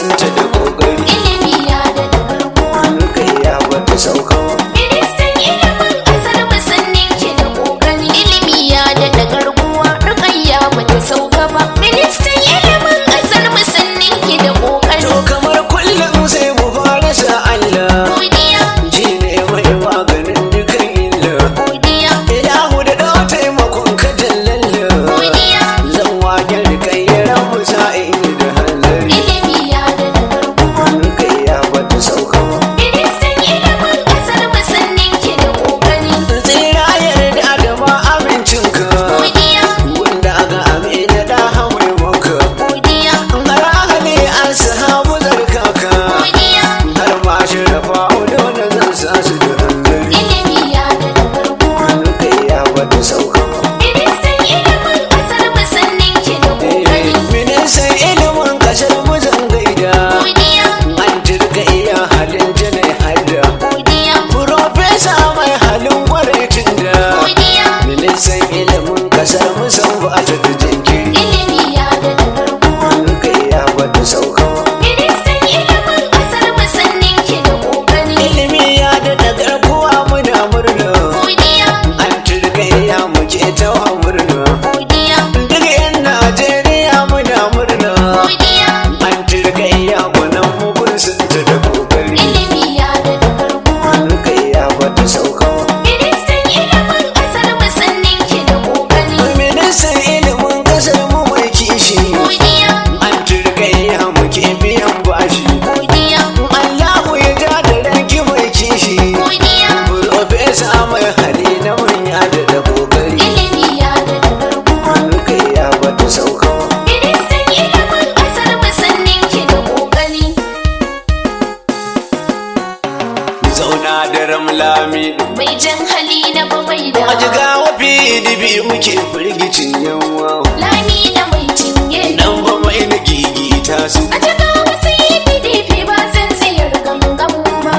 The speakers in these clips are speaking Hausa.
santa da kokari ilimi ya da garkuwa rukayya bata sauka ba Ministan ilimin ƙasar mu sun ninke da ƙoƙari. Ilimi ya daɗa garkuwa, Rukayya ba ta sauka ba. Ministan ilimin ƙasar mu sun ninke da ƙoƙari. to kamar kullum sai mu fara sa Allah Godiya, shi ne mai maganin dukan illa godiya, ilahu da dawa taimakon ka jallalla godiya. zan waken rikayyar mu sa'in da hanzari Ilimi ya daɗa garkuwa. rukayya bata sauka ba Ministan ilimin ƙasar mu sun ninke da ƙoƙari. tsira yarda da ma amincinka Godiya, wanda aka amina da hamai maka godiya, har ahali an sahabu zarkaka godiya. har ma shirafa dole zan sa su da hanzari Ilimi ya daɗa garkuwa. rukayya bata sauka ba Ministan ilimin ƙasar mu sun ninke da ƙoƙari. ministan ilimin kasar mu zan gaida Godiya, an jirga iya halin janai hadda godiya, Profesa mai halin gwaraicin da godiya. ministan ilimin kasar mu san ba ta da jinkiri Ilimi ya daɗa garkuwa. rukayya bata sauka ba Ministan ilimin ƙasar mu sun ninke da ƙoƙari. ilimi ya daɗa garkuwa muna murna Godiya, an turgayya muke ta wa murna godiya, duk yan najeriya muna murna godiya. an turgayya gwanan mugun sun ta da kokari Ilimi ya daɗa garkuwa. rukayya bata sauka ba Ministan ilimin ƙasar mu sun ninke da ƙoƙari. ministan ilimin kasar mu mai kishi Godiya, an turgayya muke biyan bashi godiya, Allahu ya ja da ranki mai kishi godiya. Profesa mai hali na manya da da kokari Ilimi ya daɗa garkuwa. rukayya bata sauka ba Ministan ilimin ƙasar mu sun ninke da ƙoƙari. zauna da ramlami Mai jan hali na babai da a jigawa pdp muke firgicin yawa lami da mai cinye. nan ba mai na gigita su A cika wasu yi PDP ba zan tsayar gangan ba.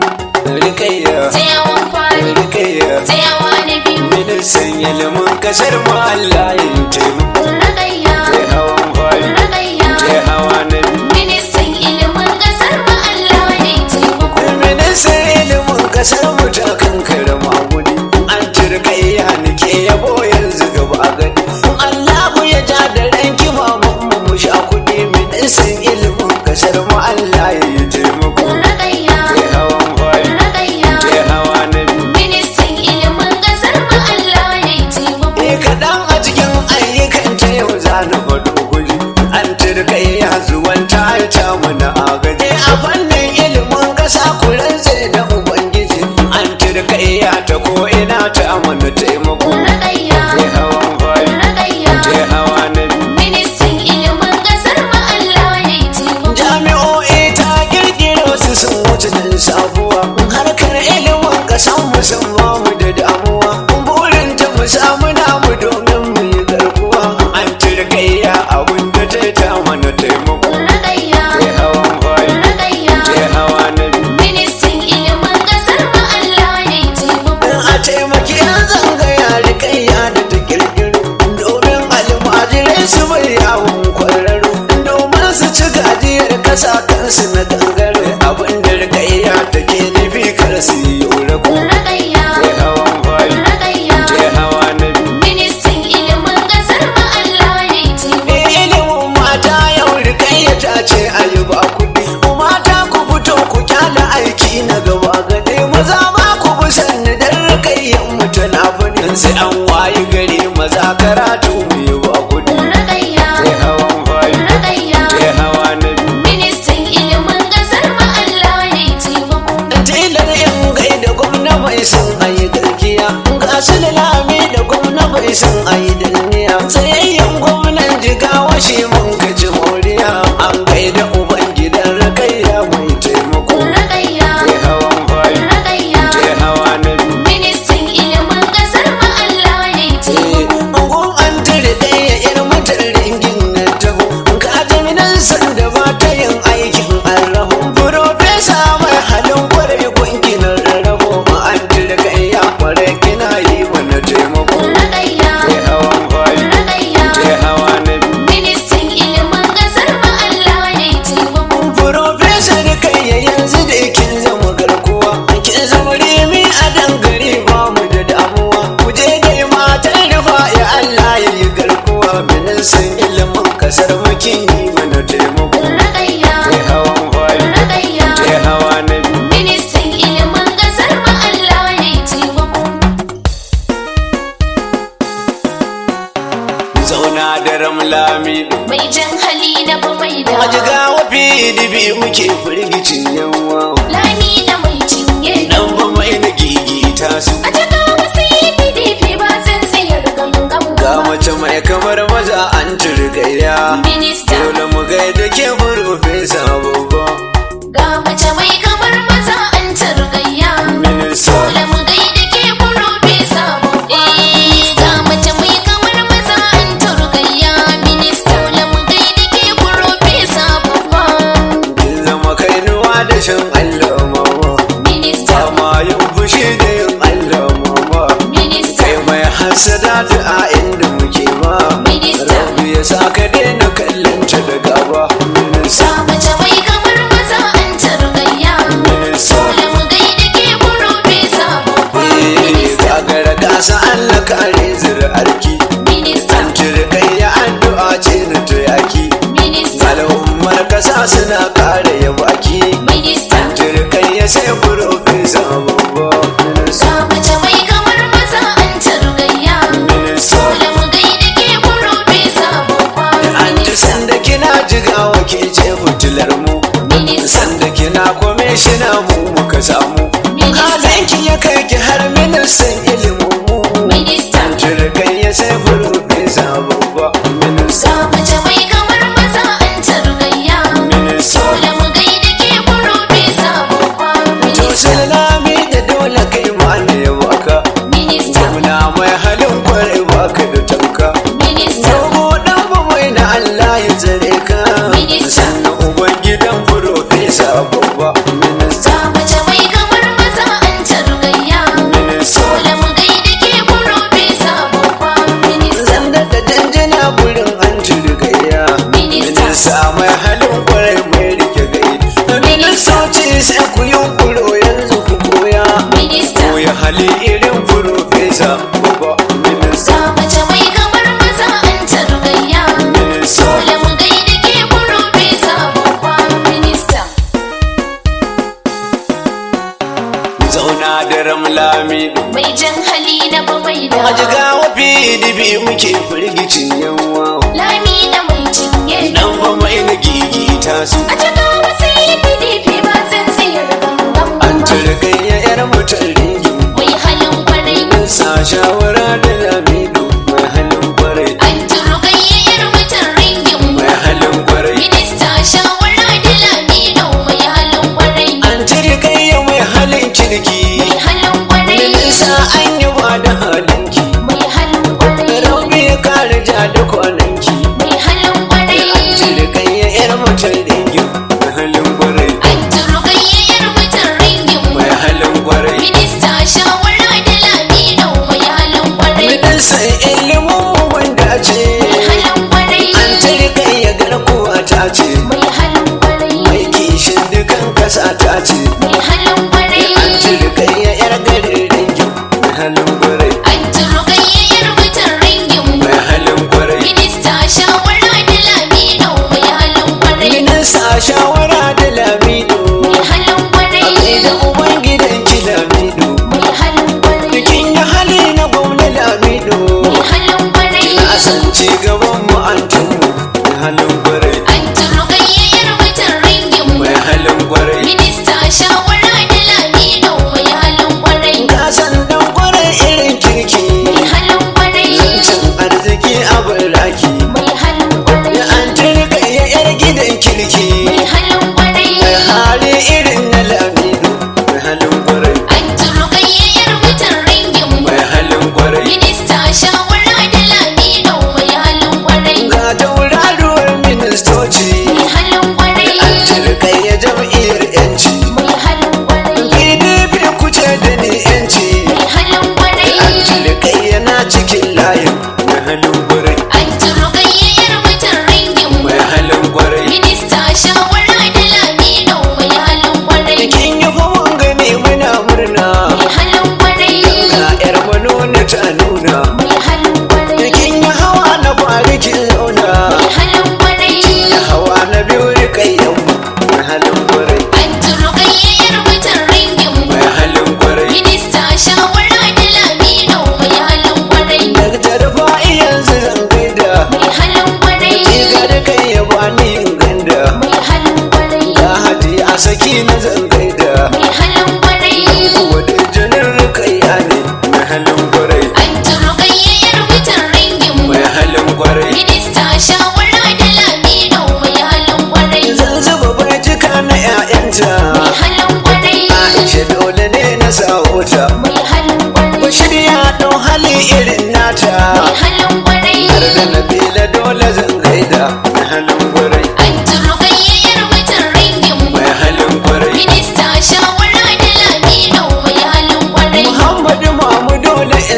rikayya Tsayawan fari, rikayya tsayawa na biyu, ministan ilimin kasar mu Allah ya taimako ragayya, kai hawan fari ragayya. kai hawa na biyu Ministan ilimin ƙasar mu Allah ya yi taimako. ministan ilimin kasar mu ta kankara maguni an turkayya nake yabo yanzu gaba gani Allahu ya ja da ranki mamun mu mu sha kuɗi ministan ilimin kasar mu Allah ya yi taimako Ragayya, kai hawan fari ragayya. kai hawa na biyu Ministan ilimin ƙasar mu Allah ya yi taimako. Ni kaɗan a cikin ayyukan ta yau za na faɗo guri an turkayya zuwan ta ta mana agaji a fannin ilimin ƙasa kuren sai da ubangiji an turkayya ta ko ina ta mana taimako Ragayya, kai hawan fari ragayya. kai hawa na biyu Ministan ilimin ƙasar mu Allah ya yi taimako. jami'o'i ta kirkiro su sun wuce da sabuwa harkar ilimin ƙasan mu sun ba mu da damuwa burin ta mu samu namu domin mu yi garkuwa an turkayya abun da ta ta mana taimako Ragayya, kai hawan fari ragayya. kai hawa na biyu Ministan ilimin ƙasar mu Allah ya yi taimako. a taimaki yan zangaya rikayya da ta kirkiro domin almajirai su bai yawon kwararo domin su ci gajiyar kasa kansu na gangare abin da rikayya take nufi kar su yi rago Ragayya, kai hawan fari ragayya. kai hawa na biyu Ministan ilimin ƙasar mu Allah ya yi taimako. ilimin mata yau rikayya ta ce a yi ba kuɗi mata ku fito ku kyala aiki na gaba gade maza ma ku bi sanni dan rikayyan mu tana bani sai an wayi gari maza karatu mu yi ba kuɗi Ragayya, kai hawan fari ragayya. kai hawa na biyu Ministan ilimin ƙasar mu Allah ya yi taimako. tilar yan gaida gwamna bai san ayi gaskiya ga su da lami da gwamna bai san ayi danniya tsayayyen gwamnan jigawa shi mun gaji moriya an gaida uban gidan rakayya mai taimako Ragayya, kai hawan fari ragayya. kai hawa na biyu Ministan ilimin ƙasar mu Allah ya yi taimako. Gun an ministan ilimin kasar mukin yi mana taimako Ragayya, kai hawan fari ragayya. kai hawa na biyu Ministan ilimin ƙasar mu Allah ya yi taimako. zauna da ramlami Mai jan hali na ba mai da. a jiga wafi dibi muke firgicin yawa Lami da mai cinye. dan ba mai na gigita su A jaka wasu yi PDP ba zan tsayar gangan ga ba. mace mai kamar maza an turgaya Minista. dole mu gaida ke farfesa babba Ga mace mai kamar maza an targayya. minista Dole mu gaida ke Profesa Babba. Ga mace mai kamar maza an targayya. Minista. Dole mu gaida ke Profesa Babba. kin zama kainuwa da shan Allah mama Minista. ba ma yin fushi da yin Allah mama Minista. kai mai hasada da a inda muke ba Minista. rabu ya sa ka daina kallon ta da gaba minista Ga mace mai kamar maza an targayya. minista Dole mu gaida ke Profesa Babba. eh Minista. gagara gasa Allah kare zuri'arki Minista. an turkai ya addu'a ce na ta yaki Minista. al'ummar kasa suna kare ya baki Minista. turkai ya sai profesa babba minista Ga mace mai kamar maza an targayya. minista Dole mu gaida ke Profesa Babba. an ji sanda kina jigawa ke ce fitilar mu Minista. sanda kina kwamishina mu muka samu Minista. halinki ya kai ki har ministan ilimin mu Minista. turkai ya sai profesa babba minista Ga mace mai kamar maza an targayya. minista Dole mu gaida ke Profesa Babba. to Minista. salami da dole kai ma ne baka Minista. Muna mai halin kwarai baka da tamka Minista. Dogo dan ba mai na Allah ya tsare ka Minista. Sannan uban gidan profesa babba minista Ga mace mai kamar maza an targayya. minista Dole mu gaida ke Profesa Babba. Minista. Zan daɗa janjana gurin an turgayya Minista. Minista mai halin kwarai mai rike gai Ministoci sai ku yi kuro yanzu ku koya Minista. Koya hali irin profesa babba minista Ga mace mai kamar maza an targayya. minista Dole mu gaida ke Profesa Babba. Minista. zauna da ramlami Mai jan hali na ba mai da. a jiga wafi dibi muke firgicin yawa Lami da mai cinye. dan ba mai na gigita su A jaka wasu yi PDP ba zan tsayar gangan an ba. turgayya yar mutum ringin Mai halin kwarai. sa shawara da lamido mai halin kwarai An turugayyar mutum ringin mai halin kwarai Minista shawara da Lamido mai halin kwarai. an turgayya mai halin kirki Mai halin kwarai. minista an yi ba da halinki Mai halin kwarai. rauni ya kare ja da kwananki Mai halin kwarai. turgayya yar mutum ringin mai halin kwarai An turugayyar mutum ringin mai halin kwarai Minista shawara da Lamido mai halin kwarai. ministan ilimin wanda ce Mai halin kwarai. an turgayya garkuwa ta ce Mai halin kwarai. mai kishin dukan kasa ta ce Mai halin kwarai. an turgayya yar garin ringin mai halin kwarai An turugayyar mutum ringin mai halin kwarai Minista shawara da Lamido mai halin kwarai. minista shawara da lamido Mai halin kwarai. da uban gidan ki lamido Mai halin kwarai. bikin ya hali na gwamna lamido Mai halin kwarai. na san ci gaban mu an tumu mai halin kwarai An turugayyar mutum ringin mai halin kwarai Minista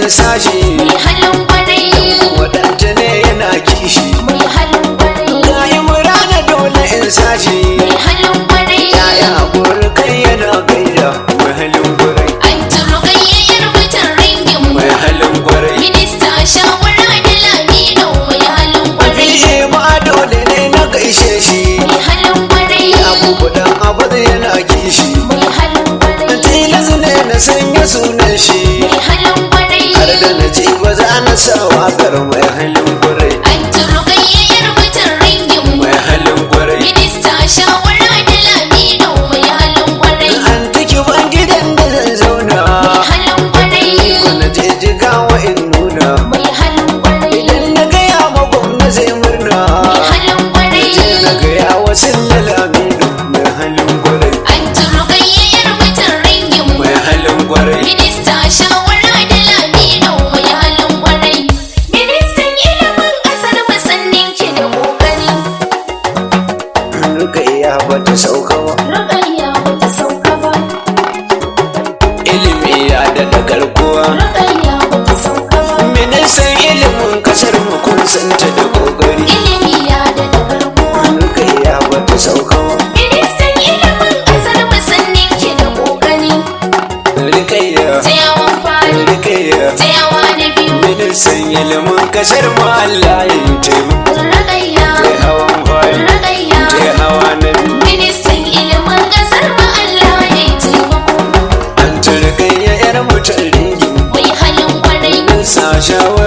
in sashi mai halin kwarai wadanta ne yana kishi mai halin kwarai ga imrana dole in sashi mai halin kwarai yaya haƙuri kai yana gaida mai halin gwarai an turo gayyayyar mutan ringin mu mai halin gwarai minista shawara da lamino mai halin kwarai fiye ma dole ne na gaishe shi mai halin kwarai abubuwan abu yana kishi mai halin kwarai tilas ne na sanya sunan shi mai halin kwarai har da na ji ba za na sa waƙar mai halin gwarai an turo gayyayyar mutan ringin mu mai halin gwarai minista shawara da lamino mai halin kwarai an tiki ban gidan da zan zauna mai halin kwarai ko na je jigawa in nuna mai halin kwarai idan na gaya ma gwamna zai murna mai halin kwarai na gaya wasu lalamido mai halin gwarai an turo gayyayyar mutan ringin mu mai halin gwarai Minista shawara da lamino mai halin kwarai. Ministan ilimin ƙasar musannin ki da ƙoƙari. rukaiya ba ta sauka ba Rukayya bata sauka ba. ilimi ya da garkuwa Rukayya bata sauka ba. ministan ilimin kasar mu kun santa da kokari Ilimi ya da garkuwa. rukaiya ba ta sauka ba Ministan ilimin ƙasar musannin ki da ƙoƙari. rukaiya Tsayawan fari, rukaiya tsayawa na biyu. ministan ilimin kasar mu Allah ya yi taimako Rukayya, kai hawan fari Rukayya. kai hawa na biyu Ministan ilimin ƙasar mu Allah ya yi taimako. an turkaiya yar mutum ringin Mai halin kwarai. sa shawara